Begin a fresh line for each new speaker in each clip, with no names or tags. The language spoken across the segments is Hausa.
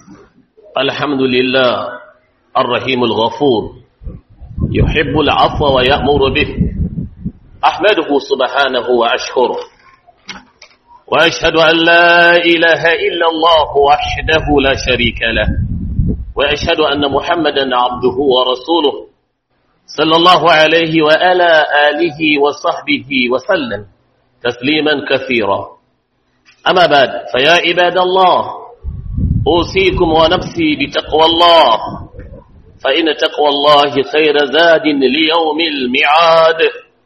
الحمد لله الرحيم الغفور يحب العفو ويأمر به أحمده سبحانه وأشكره وأشهد أن لا إله إلا الله وحده لا شريك له وأشهد أن محمدا عبده ورسوله صلى الله عليه وعلى آله وصحبه وسلم تسليما كثيرا أما بعد فيا عباد الله أوصيكم ونفسي بتقوى الله فإن تقوى الله خير زاد ليوم الميعاد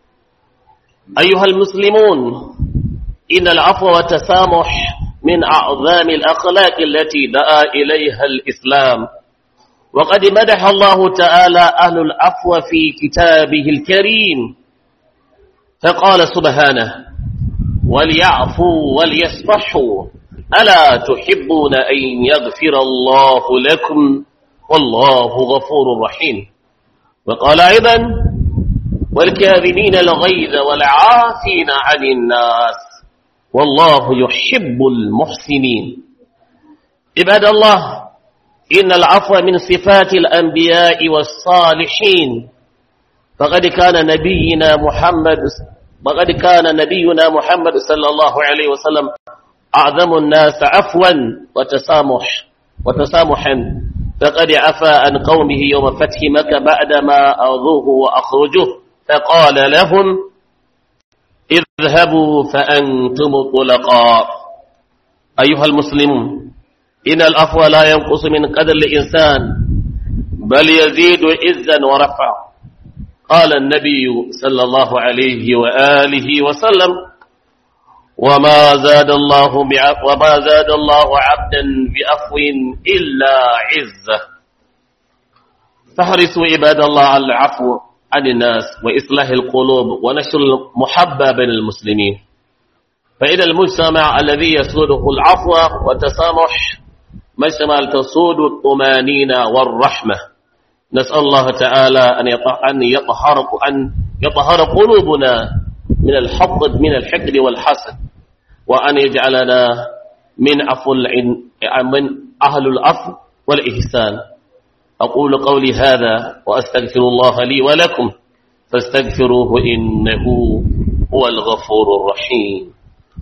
أيها المسلمون إن العفو والتسامح من أعظم الأخلاق التي دعا إليها الإسلام وقد مدح الله تعالى أهل العفو في كتابه الكريم فقال سبحانه وليعفوا وليصفحوا ألا تحبون أن يغفر الله لكم والله غفور رحيم وقال أيضا والكاذبين الغيظ والعافين عن الناس والله يحب المحسنين عباد الله إن العفو من صفات الأنبياء والصالحين فقد كان نبينا محمد وقد كان نبينا محمد صلى الله عليه وسلم أعظم الناس عفوا وتسامح وتسامحا فقد عفى عن قومه يوم فتح مكة بعدما أرضوه وأخرجوه فقال لهم اذهبوا فأنتم طلقاء أيها المسلمون إن الأفوى لا ينقص من قدر الإنسان بل يزيد عزا ورفعا قال النبي صلى الله عليه وآله وسلم وما زاد الله وما زاد الله عبدا بعفو إلا عزة فاحرصوا عباد الله على العفو عن الناس وإصلاح القلوب ونشر المحبة بين المسلمين فإن المجتمع الذي يسوده العفو والتسامح مجتمع تسود الطمانينة والرحمة نسأل الله تعالى أن يطهر أن يطهر قلوبنا من الحقد من الحقد والحسد وأن يجعلنا من عفو من أهل العفو والإحسان أقول قولي هذا وأستغفر الله لي ولكم فاستغفروه إنه هو الغفور الرحيم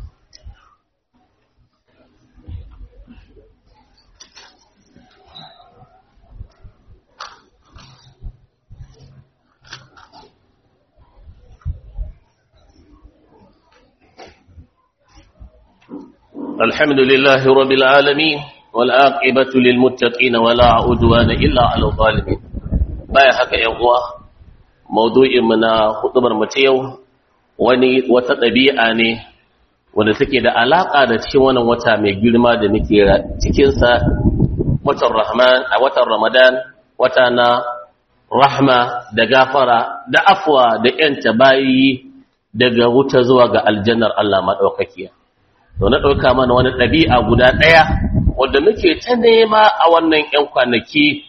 الحمد لله رب العالمين والعاقبة للمتقين ولا عدوان إلا على الظالمين baya haka ‘yan uwa maudu'in mu na hudubar mu ta yau wani wata ɗabi'a ne wanda take da alaƙa da cikin wannan wata mai girma da muke cikinsa watan rahman a watan ramadan wata na rahma da gafara da afwa da ‘yanta bayi daga wuta zuwa ga aljannar Allah maɗaukakiya to na ɗauka mana wani ɗabi'a guda ɗaya wadda muke ta nema a wannan ‘yan kwanaki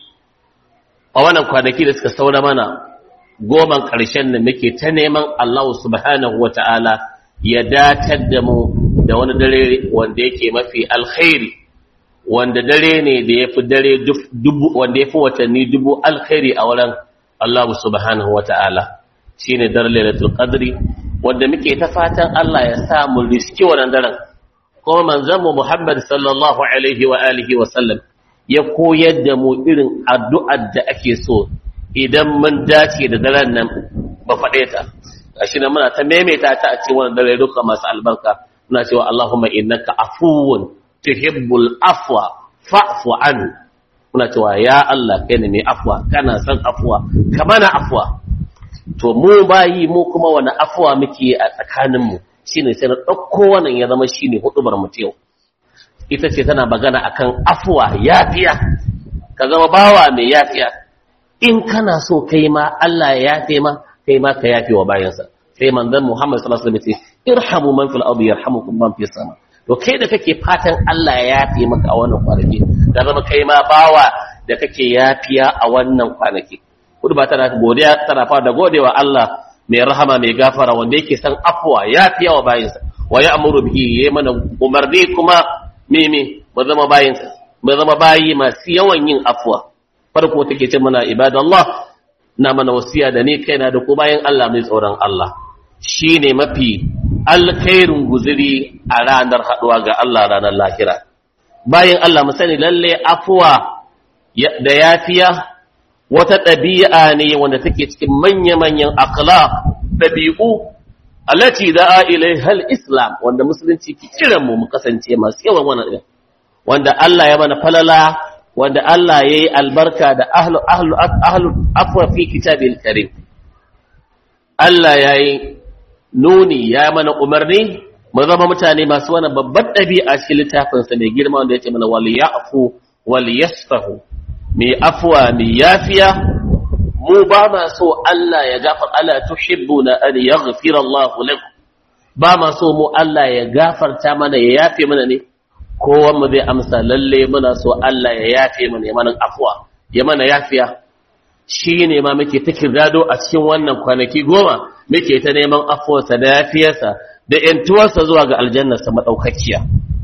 a wannan kwanaki da suka saura mana goman ƙarshen da muke ta neman Allah subhanahu wa ta'ala ya datar da mu da wani dare wanda yake mafi alkhairi wanda dare ne da ya fi dare dubu wanda ya fi watanni dubu alkhairi a wurin Allah subhanahu wa ta'ala shi ne dare lailatul qadri wanda muke ta fatan Allah ya sa mu riski wannan daren kuma manzanmu Muhammad sallallahu alaihi wa alihi wa sallam ya koyar da mu irin addu'ar da ake so idan mun dace da daren nan ba faɗe ta gashi nan muna ta maimaita ta a cikin wannan dare duka masu albarka muna cewa Allahumma innaka afuwun tuhibbul afwa fa'fu an muna cewa ya Allah kai ne mai afwa kana son afwa ka mana afwa to mu bayi mu kuma wani afwa muke a tsakaninmu shine sai na ɗauko wannan ya zama shine hudubar mu yau ita ce tana magana akan afuwa yafiya ka zama bawa mai yafiya in kana so kai ma Allah ya yafe ma kai ma ka yafe wa bayansa sai manzon Muhammad sallallahu alaihi wasallam ce irhamu man fil ardi yarhamukum man fis sama to kai da kake fatan Allah ya yafe maka a wannan kwanaki da zama kai ma bawa da kake yafiya a wannan kwanaki kudu ba tana godiya tana fara da godewa Allah mai rahama mai gafara wanda yake san afuwa yafiya wa bayinsa wa ya'muru bihi yayi mana umarni kuma meme ba zama bayinsa mai zama bayi masu yawan yin afwa farko take ce mana ibadallah na mana wasiya da ni kaina da ku bayan Allah mai tsoron Allah shine mafi alkhairin guzuri a ranar haduwa ga Allah ranar lahira bayan Allah mu sani lalle afwa da yafiya wata ɗabi'a ne wanda take cikin manya-manyan akhlaq ɗabi'u allati da'a ilaiha al-islam wanda musulunci ke kiran mu mu kasance masu yawan wannan wanda Allah ya mana falala wanda Allah yayi albarka da ahlu ahlu ahlu afwa fi kitabil karim Allah yayi nuni ya mana umarni mu zama mutane masu wannan babbar ɗabi'a cikin littafin sa mai girma wanda yake mana wal ya'fu wal yasfahu mai afwa mai yafiya mu ba ma so Allah ya gafar ala tuhibbuna an yaghfira Allah lakum ba ma so mu Allah ya gafarta mana ya yafe mana ne kowan mu zai amsa lalle muna so Allah ya yafe mana ya mana afwa ya mana yafiya shine ma muke ta kirdado a cikin wannan kwanaki goma muke ta neman afuwarsa da yafiyarsa da yantuwarsa zuwa ga aljannarsa madaukakiya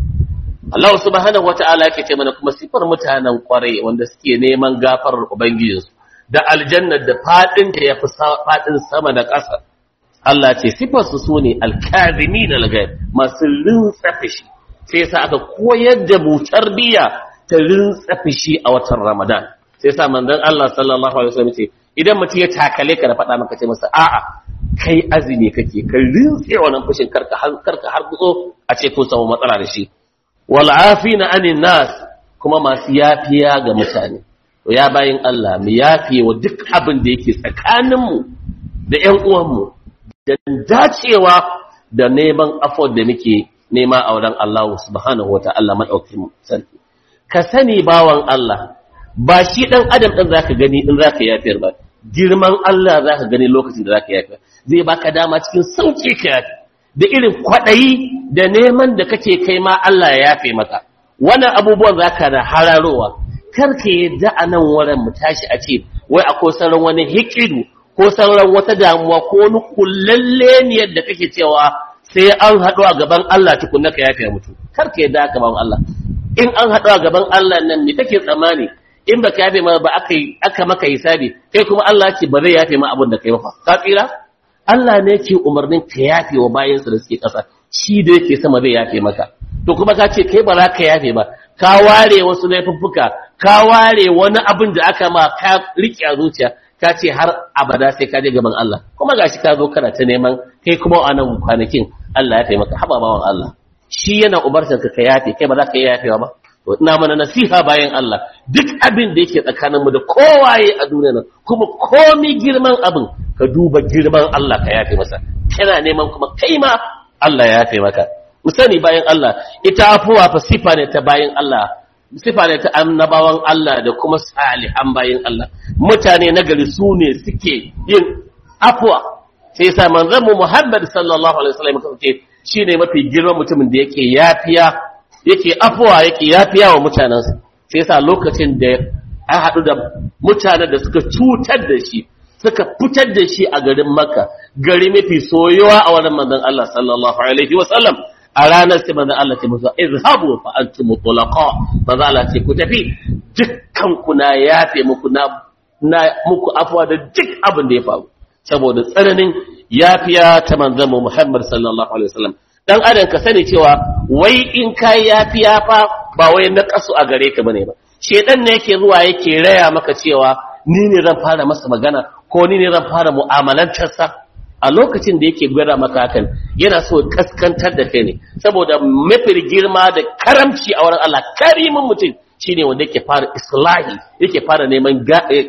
Allah subhanahu wata'ala yake ce mana kuma sifar mutanen kwarai wanda suke neman gafarar ubangijinsu da aljannar da fadin ta yafi fadin sama da ƙasa Allah ce sifar su sune alkazimin alghaib masu rinsa fishi sai sa aka koyar da mu tarbiya ta rinsa fishi a watan Ramadan sai sa manzon Allah sallallahu alaihi wasallam ce idan mutum ya takale ka da faɗa maka ce masa a'a kai azumi kake ka rinse wannan fushin karka karka har gutso a ce ko samu matsala da shi wal'afina anin nas kuma masu yafiya ga mutane to ya bayin Allah mu yafiye wa duk abin da yake tsakaninmu da ƴan uwanmu da dacewa da neman afford da muke nema a wurin Allah subhanahu wata'ala madaukakin sarki ka sani bawan Allah ba shi dan adam din zaka gani in zaka yafiyar ba girman Allah zaka gani lokacin da zaka yafiyar zai baka dama cikin sauki ka yafi da irin kwaɗayi da neman da kake kai ma Allah ya yafe maka wannan abubuwan za ka da hararowa kar ka yadda a nan wurin mu tashi a ce wai akwai sauran wani hikidu ko sauran wata damuwa ko wani kullalle ne yadda kake cewa sai an haɗu a gaban Allah tukunna ka yafe mutu kar ka yadda a gaban Allah in an haɗu a gaban Allah nan me kake tsammani in baka yafe ma ba aka aka maka hisabi kai kuma Allah ce ba zai yafe ma abin da kai ba ka tsira Allah ne ke umarnin ka yafe wa bayansa da suke ƙasa shi da yake sama zai yafe maka to kuma ka ce kai ba za ka yafe ba ka ware wasu laifuffuka ka ware wani abin da aka ma ka riƙe a zuciya ka ce har abada sai ka je gaban Allah kuma gashi ka zo kana ta neman kai kuma a nan kwanakin Allah ya yafe maka haba bawan Allah shi yana umartar ka ka yafe kai ba za ka iya yafewa ba to ina mana nasiha bayan Allah duk abin da yake tsakaninmu da kowaye a duniya nan kuma komi girman abin ka duba girman Allah ka yafe masa kana neman kuma kai ma Allah ya yafe maka mu sani bayan Allah ita afuwa fa sifa ne ta bayan Allah sifa ne ta annabawan Allah da kuma salihan bayan Allah mutane na gari su ne suke yin afuwa sai yasa manzon mu Muhammad sallallahu alaihi wasallam kace shine mafi girman mutumin da yake yafiya yake afuwa yake yafiya wa mutanensa sai yasa lokacin da an haɗu da mutanen da suka cutar da shi suka fitar da shi a garin Makka gari mafi soyuwa a wannan manzon Allah sallallahu alaihi wa sallam a ranar sai manzon Allah ce musu izhabu fa antum mutlaqa manzon Allah ce ku tafi dukkan ku na yafe muku na na muku afwa da duk abin da ya faru saboda tsananin yafiya ta manzon Muhammad sallallahu alaihi wa sallam dan adam ka sani cewa wai in kai yafiya fa ba wai na kasu a gare ka bane ba shedan ne yake zuwa yake raya maka cewa ni ne zan fara masa magana ko ni ne zan fara mu'amalantarsa a lokacin da yake gwada maka hakan yana so kaskantar da kai ne saboda mafi girma da karamci a wurin Allah karimin mutum shine wanda yake fara islahi yake fara neman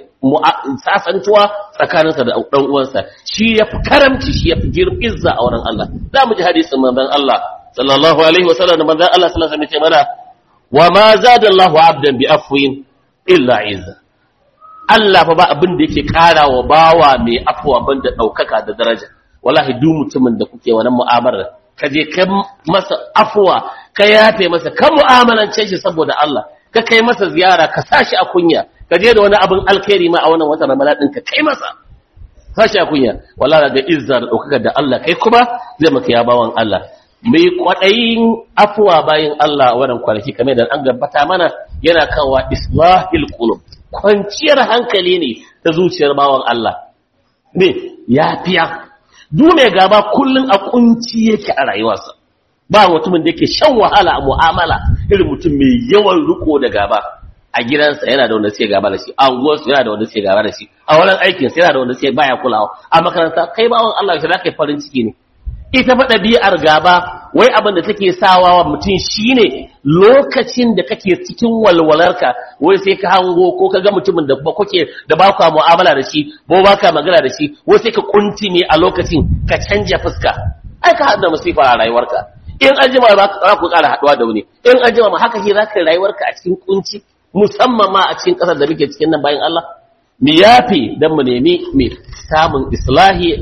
sasantuwa tsakaninsa da dan uwansa shi ya fi karamci shi ya fi izza a wurin Allah za mu ji hadisin manzon Allah sallallahu alaihi wasallam da manzon Allah sallallahu alaihi wasallam mana wa ma zada Allahu abdan bi afwin illa izza Allah fa ba abin da yake ƙara wa bawa mai afuwa banda ɗaukaka da daraja wallahi duk mutumin da kuke wannan mu'amalar ka je ka masa afuwa ka yafe masa ka mu'amalance shi saboda Allah ka kai masa ziyara ka sashi a kunya ka je da wani abin alkhairi ma a wannan watan Ramadan din ka kai masa sashi a kunya wallahi ga izza da ɗaukaka da Allah kai kuma zai maka ya bawan Allah mai kwaɗayin afuwa bayan Allah wannan kwanaki kamar da an gabata mana yana kawo islahil qulub kwanciyar hankali ne ta zuciyar bawan Allah ne yafiya duk mai gaba kullun a kunci yake a rayuwarsa ba mutumin da yake shan wahala a mu'amala irin mutum mai yawan riko da gaba a gidansa yana da wanda sai gaba da shi a unguwarsa yana da wanda sai gaba da shi a wurin aikinsa yana da wanda sai baya kulawa a makaranta kai bawan Allah shi zaka yi farin ciki ne ita fa ɗabi'ar gaba wai abin da take sawa wa mutum shine lokacin da kake cikin walwalarka wai sai ka hango ko ka ga mutumin da ba kuke da ba ka mu'amala da shi ko ba ka magana da shi wai sai ka kuntime a lokacin ka canja fuska ai ka haɗa musifa a rayuwarka in an jima za ku ƙara haɗuwa da wani in an jima ma haka shi za ka rayuwarka a cikin kunci musamman ma a cikin ƙasar da muke cikin nan bayan Allah mu yafe don mu nemi mai samun islahi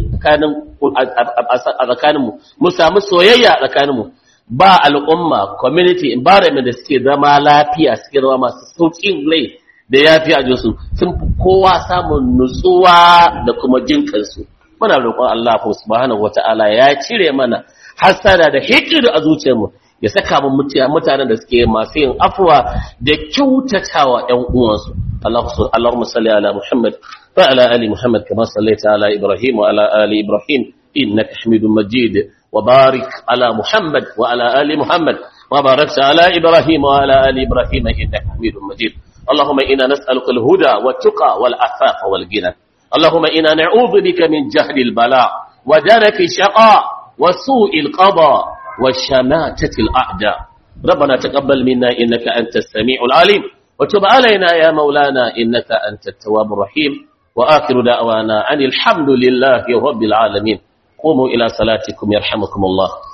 a tsakaninmu mu samu soyayya a tsakaninmu ba al'umma community environment da suke zama lafiya suke zama masu sauƙin rai da yafi a jinsu sun fi kowa samun nutsuwa da kuma jin kansu muna roƙon Allah subhanahu wata'ala ya cire mana hasada da hikir a zuciyarmu ya saka mu mutanen da suke masu yin afuwa da kyautatawa ƴan uwansu اللهم صل على محمد وعلى آل محمد كما صليت على إبراهيم وعلى آل إبراهيم إنك حميد مجيد وبارك على محمد وعلى آل محمد وباركت على إبراهيم وعلى آل إبراهيم إنك حميد مجيد اللهم إنا نسألك الهدى والتقى والعفاف والغنى اللهم إنا نعوذ بك من جهل البلاء ودرك الشقاء وسوء القضاء وشماتة الأعداء ربنا تقبل منا إنك أنت السميع العليم وتب علينا يا مولانا إنك أنت التواب الرحيم وآخر دعوانا أن الحمد لله رب العالمين قوموا إلى صلاتكم يرحمكم الله